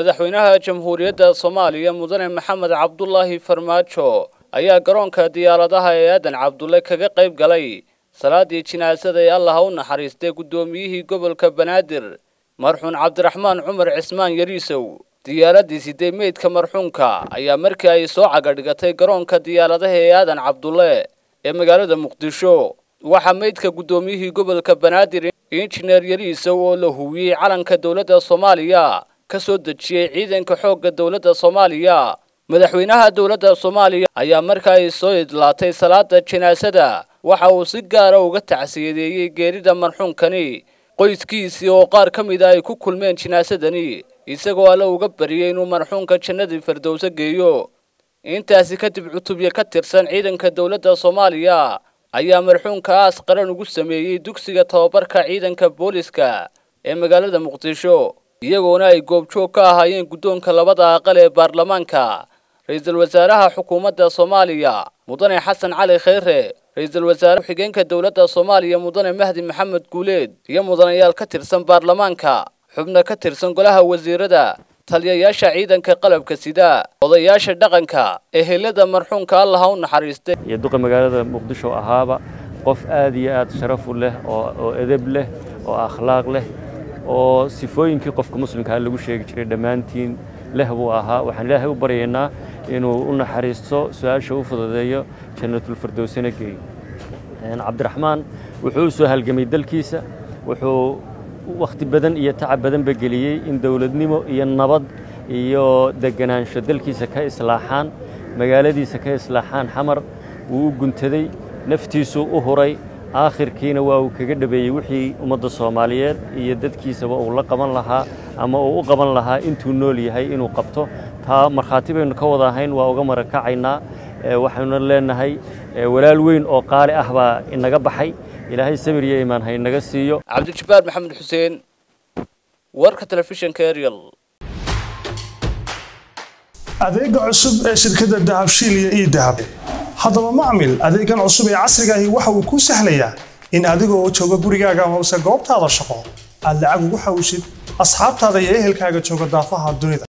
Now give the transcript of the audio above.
madaxweynaha jamhuuriyadda soomaaliya mudane maxamed cabdulaahi farmaajo ayaa garoonka diyaaradaha ee aadan cabdulle kaga qayb galay salaadii jinaasada ee allah u naxariistay guddoomiyihii gobolka banaadir marxuun cabdiraxmaan cumar cismaan yariisow diyaaraddii siday meydka marxuunka ayaa markii ay soo cagadhigatay garoonka diyaaradaha ee aadan cabdulle ee magaalada muqdisho waxaa meydka guddoomiyihii gobolka banaadir injineer yariisow oo la huwiyey calanka dowladda soomaaliya ka soo dejiyey ciidanka xoogga dowladda soomaaliya madaxweynaha dowladda soomaaliya ayaa marka ay soo idlaatay salaada jinaasada waxa uu si gaara uga tacsiyadeeyey geerida marxuunkani qoyskiisii oo qaar ka mid a ay ku kulmeen jinaasadani isagoo alle uga bariyey inuu marxuunka jannadii fardowso geeyo intaasi kadib cutubyo ka tirsan ciidanka dowladda soomaaliya ayaa marxuunka aas qaran ugu sameeyey dugsiga tababarka ciidanka booliska ee magaalada muqdisho iyagoona ay goobjoog ka ahaayeen guddoonka labada aqal ee baarlamaanka ra-iisul wasaaraha xukuumadda soomaaliya mudane xasan cali kheyre ra-iisul wasaare ku-xigeenka dowladda soomaaliya mudane mahdi maxamed guuleed iyo mudanayaal ka tirsan baarlamaanka xubno ka tirsan golaha wasiirada taliyayaasha ciidanka qalabka sida odayaasha dhaqanka ehelada marxuunka allaha u naxariistay iyo duqa magaalada muqdisho ahaaba qof aad iyo aad sharaf u leh oo edeb leh oo akhlaaq leh oo sifooyinkii qofka muslimkaa lagu sheegi jiray dhammaantiin leh buu ahaa waxaan ilaahay u baryaynaa inuu u naxariisto su-aasha u fududeeyo jannatulfirdowsina geeyo cabdiraxmaan wuxuu u soo halgamay dalkiisa wuxuu wakhti badan iyo tacab badanba geliyey in dowladnimo iyo nabad iyo deganaansho dalkiisa ka islaaxaan magaaladiisa ka islaaxaan xamar wuu u guntaday naftiisuu u huray aakhirkiina waa uu kaga dhabeeyey wixii ummadda soomaaliyeed iyo dadkiisaba uu la qaban lahaa ama uu u qaban lahaa intuu nool yahay inuu qabto taa markhaati baynu ka wada ahayn waa uga marakacaynaa waxaynu leenahay walaal weyn oo qaali ah baa inaga baxay ilaahay sabir iyo imaan ha inaga siiyo cabdijabbaar maxamed xuseen warka telefishinka ariel adeega cusub ee shirkadda dahabshiil iyo ii dahab haddaba macmil adeegan cusub ee casrigaahi waxa uu kuu sahlayaa in adigoo jooga gurigaaga amase goobtaada shaqo aad lacag ugu xawishid asxaabtaada iyo ehelkaaga jooga daafaha dunida